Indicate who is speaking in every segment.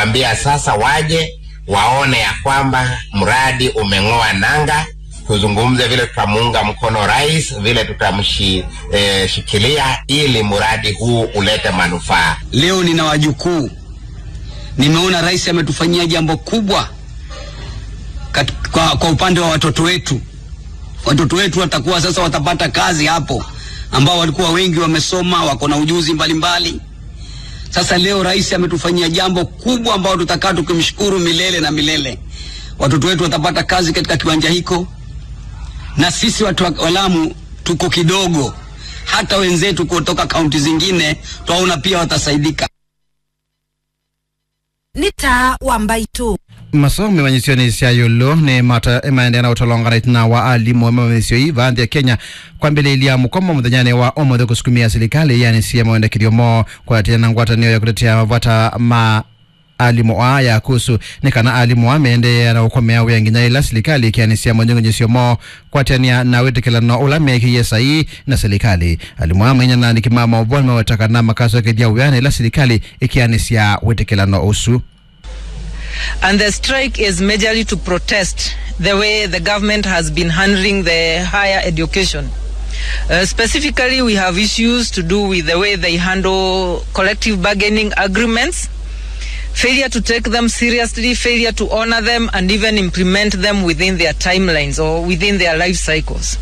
Speaker 1: kuambia sasa waje waone ya kwamba mradi umeng'oa nanga, tuzungumze vile tutamuunga mkono rais, vile tutamshikilia eh, ili mradi huu ulete manufaa.
Speaker 2: Leo nina wajukuu, nimeona rais ametufanyia jambo kubwa kat, kwa, kwa upande wa watoto wetu. Watoto wetu watakuwa sasa watapata kazi hapo, ambao walikuwa wengi wamesoma, wako na ujuzi mbalimbali mbali. Sasa leo rais ametufanyia jambo kubwa ambao tutakaa tukimshukuru milele na milele. Watoto wetu watapata kazi katika kiwanja hiko, na sisi watu wa Lamu tuko kidogo, hata wenzetu kutoka kaunti zingine twaona pia watasaidika.
Speaker 3: ni taa wa mbaitu
Speaker 4: masomo manyisio cia yulu ni mata maendelea na utolonganite na wa alimu mamisio iva nthi ya Kenya kwambĩrĩria mũkomo mũthenyani wa ũmũthĩ kũsukumia serikali yani cia mwendekerio mo kwatia na ngwatanĩo ya kutetea mavata ma alimu aya kuhusu ni kana alimu ameendeea na ukomea wia nginya ila serikali ikianisia mwenyongenyesio mo kwatania na witikilano ula mekiie saii na serikali alimu amenya na nikimama uboni mawetaka na makaso kedia wiana ila serikali ikianisia witikilano usu
Speaker 5: And the strike is majorly to protest the way the government has been handling the higher education. Uh, specifically, we have issues to do with the way they handle collective bargaining agreements, failure to take them seriously, failure to honor them, and even implement them within their timelines or within their life cycles.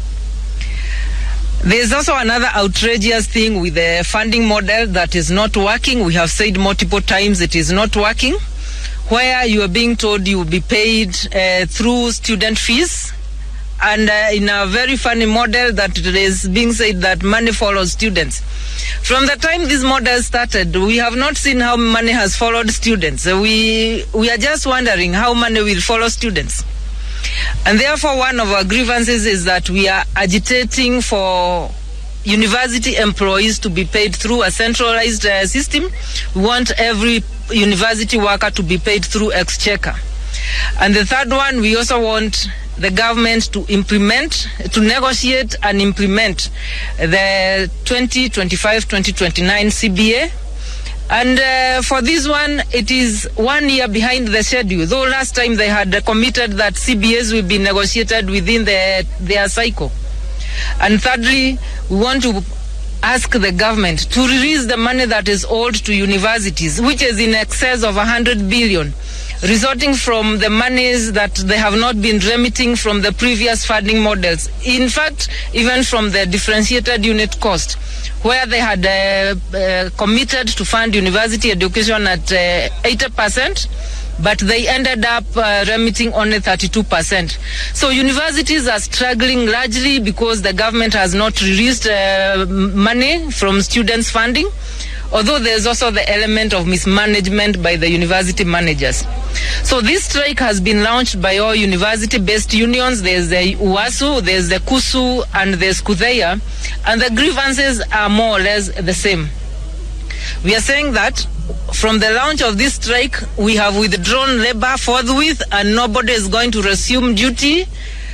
Speaker 5: There's also another outrageous thing with the funding model that is not working. We have said multiple times it is not working where you are being told you will be paid uh, through student fees and uh, in a very funny model that it is being said that money follows students. From the time this model started, we have not seen how money has followed students. Uh, We, we are just wondering how money will follow students. And therefore, one of our grievances is that we are agitating for university employees to be paid through a centralized uh, system. We want every university worker to be paid through exchequer. And the third one, we also want the government to implement, to negotiate and implement the 2025-2029 CBA. And uh, for this one, it is one year behind the schedule. Though last time they had uh, committed that CBAs will be negotiated within the, their cycle. And thirdly, we want to ask the government to release the money that is owed to universities, which is in excess of 100 billion, resulting from the monies that they have not been remitting from the previous funding models. In fact, even from the differentiated unit cost, where they had uh, uh, committed to fund university education at uh, 80%, but they ended up uh, remitting only 32%. So universities are struggling largely because the government has not released uh, m- money from students' funding. Although there's also the element of mismanagement by the university managers. So this strike has been launched by all university-based unions. There's the UASU, there's the KUSU, and there's KUDEA, and the grievances are more or less the same. We are saying that from the launch of this strike, we have withdrawn labor forthwith, and nobody is going to resume duty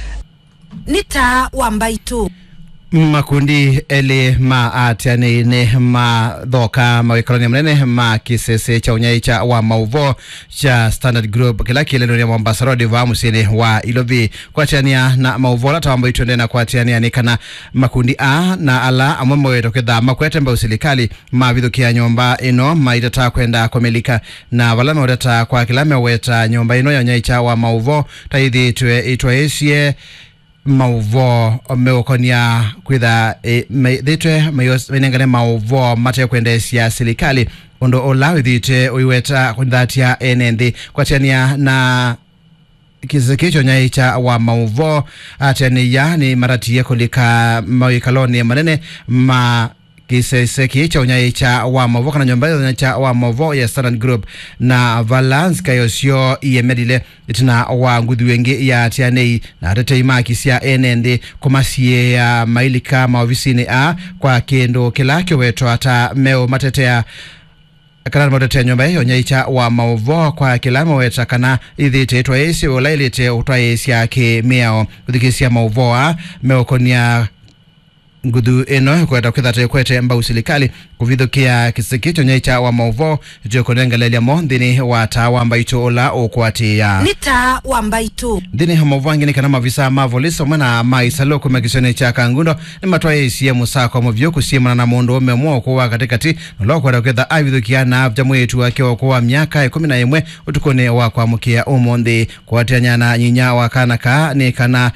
Speaker 3: ni taa wa mbaitu
Speaker 4: makundi eli ma atianiine mathoka mawikalania manene ma kisese cha unyai cha wa mauvo cha standard group kila kilenonia mombasa road va musini wa ilovi kwatiania na mauvo la tawambo itwende na kwatiania ni kana makundi a na ala amwe mawetoketha makwete mbau serikali mavithukia nyumba ino maitata kwenda kumilika na vala mewetata kwa kila meweta nyumba ino ya unyai cha wa mauvo taithitwe itwaisye mauvo meukonia kwitha e, thitwe mainengane mauvo mate kwendesia serikali undu ula withite uiweta kunthatia ene nthi kwatiania na kisese kicho nyai cha wa mauvo atenia ni maratie kulika mawikaloni manene ma kisese kicha unyai cha wa mauvo kana nyumba iyo cha wa mauvo ya Standard Group na Valance kayosio iyemedile itina wa nguthi wengi ya tianei na tetei makisia ene nthi kumasie ya mailika maofisini a kwa kindu kila kiwetwa ata meo matetea kana matetea nyumba iyo nyaicha wa mauvo kwa kila maweta kana ithite twaisi ulailite utwaisya ki miao uthikisia mauvoa meukonia nguthu ino ikweta kwithata ikwete mbau silikali kuvithukia kisiki kyonye cha wa mauvo jokunengelelia mo nthini wa taa wa mbaitu ula ukwatia
Speaker 3: ni taa wa mbaitu
Speaker 4: nthini ha mauvo angini kana mavisa ma volisi hamwe na maisalo kuma kisioni cha kangundo ni matwaisie musako muvyu kusiemana na mundu ume mwa ukuwa katikati nolokwenda kwitha avithukia na avja mwitu wake ukuwa miaka ikumi na imwe utukuni wa kwamukia umunthi kuatianyana nyinya wa kana ka ni kana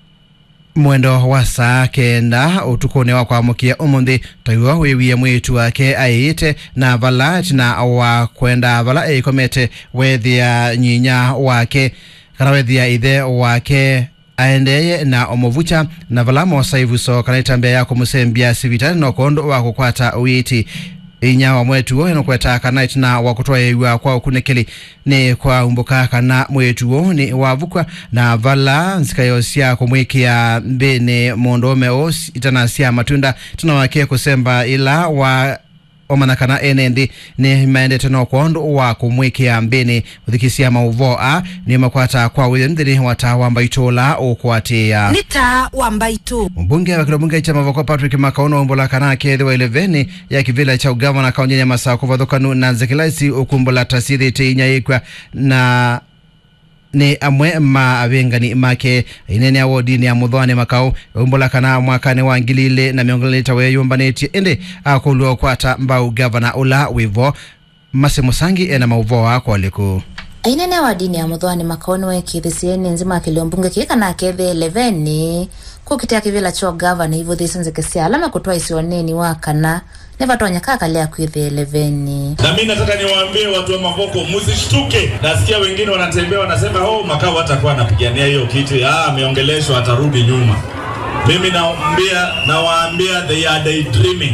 Speaker 4: mwendo wa saa kenda utukuni wa kwamukia umunthi taiwa wiwie mwitu wake aiite na vala tina wa kwenda vala eikomete wethia nyinya wake kana wethia ithe wake aendeye na omovucha na vala mosaivuso kana itambia ya kumusembia sivitani nokondu wa kukwata uiti inya wa mwetuo inokweta kana itina wa kutwayiwa kwa ukunekeli ni kwa umbuka kana mwetuo ni wavukwa na vala nsikayo sya kumwikia mbini mundu ume osi itana sya matunda tina wake kusemba ila wa omanakana enendi ni maendete no kondu wa kumwikia mbini uthikisia mauvo a ni makwata kwa wile nthini wa taa wa mbaitula ukwatia
Speaker 3: ni taa wa mbaitu
Speaker 4: mbunge wa kilobunge cha mavoko patrick makauno umbula kana kethiwa ileveni ya kivila cha ugavana kaunti ya masaa kuvathukanu na nzekilaisi ukumbula tasithite inyaikwa na ni amwe ma avengani make inene awodini ya muthwani makau umbula kana mwakani wa ngili ile na miongo lita weyumbanĩtie indi akulua kwata mbau gavana ula wivo mase musangi ena mauvo wako liku
Speaker 6: ainene wa dini ya muthwani makaoni wekithisieni nzima akilio mbunge kika na kethe eleveni kukitia kivila cho gavana ivuthisi nzikisia alama kutwa isioneni wa kana nivatonya kakalia kwithe eleveni
Speaker 7: na mi nataka niwaambie watu wa Mavoko, msishtuke. Nasikia wengine wanatembea wanasema, oh, Makau hatakuwa anapigania hiyo kiti, ah, ameongeleshwa atarudi nyuma. Mimi naambia, nawaambia they are daydreaming.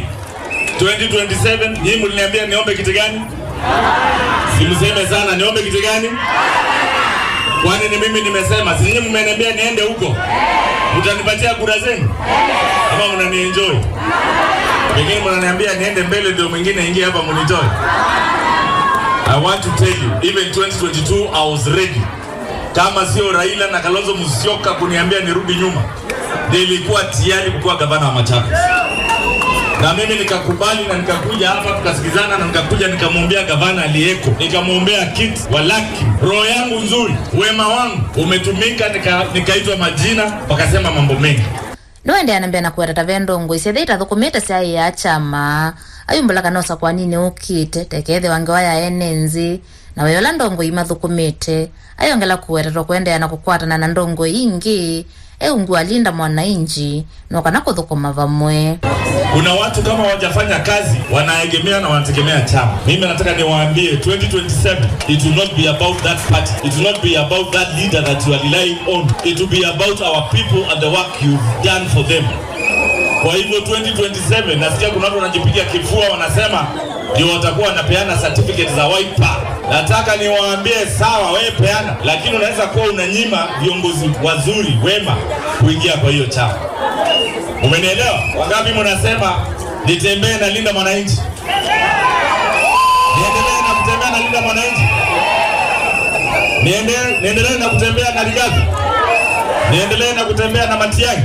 Speaker 7: 2027 nyinyi mliniambia niombe kiti gani? Simseme sana, niombe kiti gani? Kwani ni mimi nimesema? Si nyinyi mmeniambia niende huko? Mtanipatia kura zenu ama mnanienjoy? Pengine mnaniambia niende mbele ndio mwingine ingie hapa munitoe. I want to tell you, even 2022 I was ready. Kama sio Raila na Kalonzo Musyoka kuniambia nirudi nyuma, nilikuwa tayari kukuwa gavana wa Machakos. Na mimi nikakubali na nikakuja hapa tukasikizana na nikakuja nikamwombea gavana aliyeko, nikamwombea kiti walaki. Roho yangu nzuri, wema wangu umetumika, nika- nikaitwa majina, wakasema mambo mengi.
Speaker 6: niwende anambia na kuweta tavendongo isethe itathukumite syai ya chama ayumbula kanosa kwa nini ukite tekethe wange waya ene nzi na weyola ndongo imathukumite ayongela kuwetetwa kuendeana na kukwatana na ndongo ingi eungu alinda mwanainji nokana kuthukuma vamwe
Speaker 7: Kuna watu kama wajafanya kazi wanaegemea na wanategemea chama. Mimi nataka niwaambie 2027 it will not be about that party. It will not be about that leader that you are relying on. It will be about our people and the work you've done for them. Kwa hivyo 2027 nasikia kuna watu wanajipiga kifua wanasema ndio watakuwa wanapeana certificate za white power. Nataka niwaambie sawa, wewe peana, lakini unaweza kuwa unanyima viongozi wazuri wema kuingia kwa hiyo chama. Umenielewa? Wangapi mnasema nitembee na linda mwananchi? Niendelee na kutembea na linda mwananchi? Niende- Niendelee na kutembea na Rigathi? Niendelee na kutembea na Matiang'i?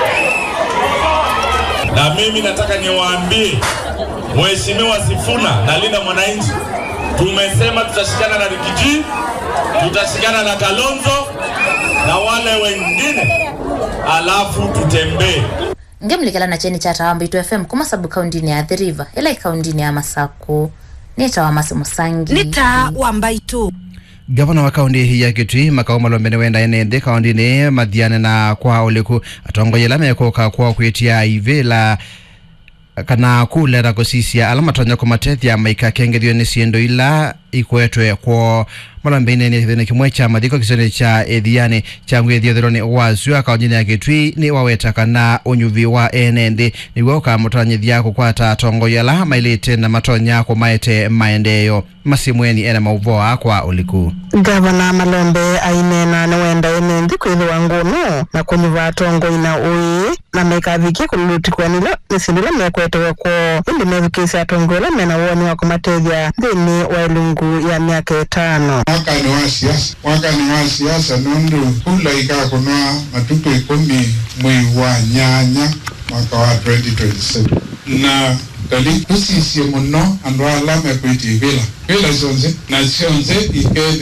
Speaker 7: Na mimi nataka niwaambie Mheshimiwa Sifuna na linda mwananchi, tumesema tutashikana na Rigiji, tutashikana na Kalonzo na wale wengine, alafu tutembee
Speaker 6: ngemlikela na cheni cha tawa mbaitu fm kuma sabu kaundini ya Athi River ila ikaundini ya masaku nitawa masi musangi
Speaker 3: ni taa wa mbaitu
Speaker 4: gavana wa kaunti ya kitui makao malombene wenda enende kaunti-ini mathiane na kwa uliku atongoyela mekuka kwa kwitia ivila kana kulera kusisia ala matonya kumatethya maika kengethio ni siendo ila ikwetwe kwa malombeine ni kithini kimwe cha mathiko kisoni cha ethiani cha ngwithiothironi wasio akaunti ya kitui ni waweta kana unyuvi wa enende niguo ukamutonyithia kukwata atongoia ala mailite na matonya kumaete maendeeo masimweni ena mauvoa kwa uliku
Speaker 8: gavana malombe ainena niwenda enenthi kwithiwa ngunu na kunyuva atongo ina ui na mekavikie kululutikwanila ni sindu ila mekwetewe kwo indi methukisya atongo ila mena woni wa kumatethya nthini wa ilungu ya miaka itano
Speaker 9: mwaka ni wa siasa mwaka ni wa siasa nundu kula ikakunwa matuku ikumi mwei wa nyanya mwaka wa 2027 na tali tusiisie muno andu ala mekwiti vila vila cionse na cionse ikethia